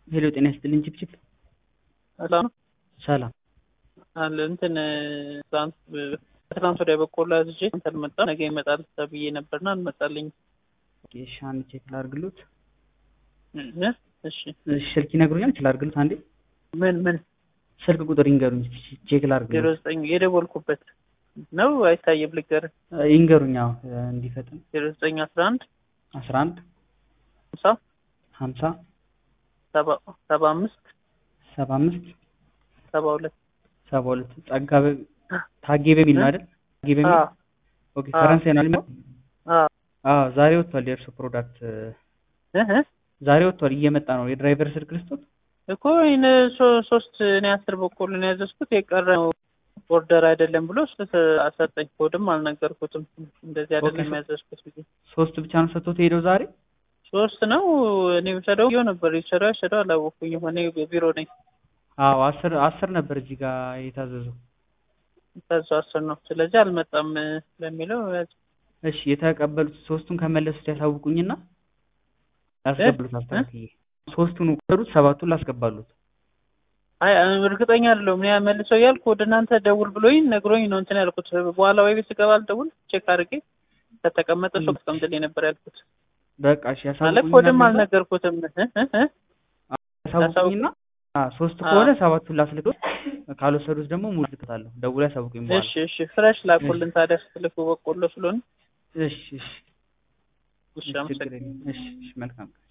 ሄሎ ጤና ይስጥልኝ ችፕችፕ ሰላም ሰላም አለ እንትን ትናንት ከትናንት ወዲያ በቆሎ አዝዤ እንትን አልመጣም። ነገ ይመጣል ተብዬ ነበርና አልመጣልኝ። እሺ አንድ ቼክ ላድርግሎት እ እሺ እሺ ስልክ ይነግሩኛል ላድርግሎት አንዴ ምን ምን ስልክ ቁጥር ይንገሩኝ ቼክ ዜሮ ላድርግሎት ዘጠኝ የደወልኩበት ነው አይታየም። ልገር ይንገሩኝ አዎ እንዲፈጥን ዜሮ ዘጠኝ አስራ አንድ አስራ አንድ ሀምሳ ሀምሳ ሰባ ሰባ አምስት ሰባ አምስት ሰባ ሁለት ሰባ ሁለት ጸጋ በ- ታጌ በሚል ነው አይደል ታጌ በሚል አዎ ኦኬ ፈረንሳይ ነው አይደል አዎ አዎ ዛሬ ወጥቷል የእርሱ ፕሮዳክት እ እ ዛሬ ወጥቷል እየመጣ ነው የድራይቨር ስልክ ልስጦት እኮ ይህን ሶ- ሶስት እኔ አስር በቆሎ ነው ያዘዝኩት የቀረው ኦርደር አይደለም ብሎ እሱ አሰጠኝ። ኮድም አልነገርኩትም እንደዚህ አይደለም ኦኬ። ያዘዝኩት ብዬ ሶስት ብቻ ነው ሰጥቶት ሄደው ዛሬ ሶስት ነው እኔ ውሰደው ይኸው ነበር ይሰራው ይሰራው አላወኩኝም። እኔ ቢሮ ነኝ አዎ አስር አስር ነበር እዚህ ጋር የታዘዘው ከዛ አስር ነው። ስለዚህ አልመጣም ለሚለው ያዝ። እሺ የተቀበሉት ሶስቱን ከመለሱት ያሳውቁኝና ላስገባሉት አስተካክዬ ሶስቱን ወሰዱት ሰባቱን ላስገባሉት አይ እርግጠኛ አይደለሁም እኔ መልሰው ያልኩ ወደ እናንተ ደውል ብሎኝ ነግሮኝ ነው እንትን ያልኩት። በኋላ ወይ ቤት ስገባ አልደውል ቼክ አድርጌ ከተቀመጠ ሰው አስቀምጥልኝ ነበር ያልኩት። በቃ እሺ ማለት ኮድም ያሳውቁኝና አልነገርኩትም እ እ እ ያሳውቁኝና አ ሶስት አዎ። ከሆነ ሰባቱን ላስልክት ካልወሰዱት ደግሞ ሙሉ ልክታለሁ ደውላ ያሳውቁኝ በኋላ እሺ እሺ ፍሬሽ ላኩልን ታዲያ ስትልኩ በቆሎ ስለሆነ እሺ እሺ ውሻ ችግር አመሰግናለሁ። የለም እሺ እሺ መልካም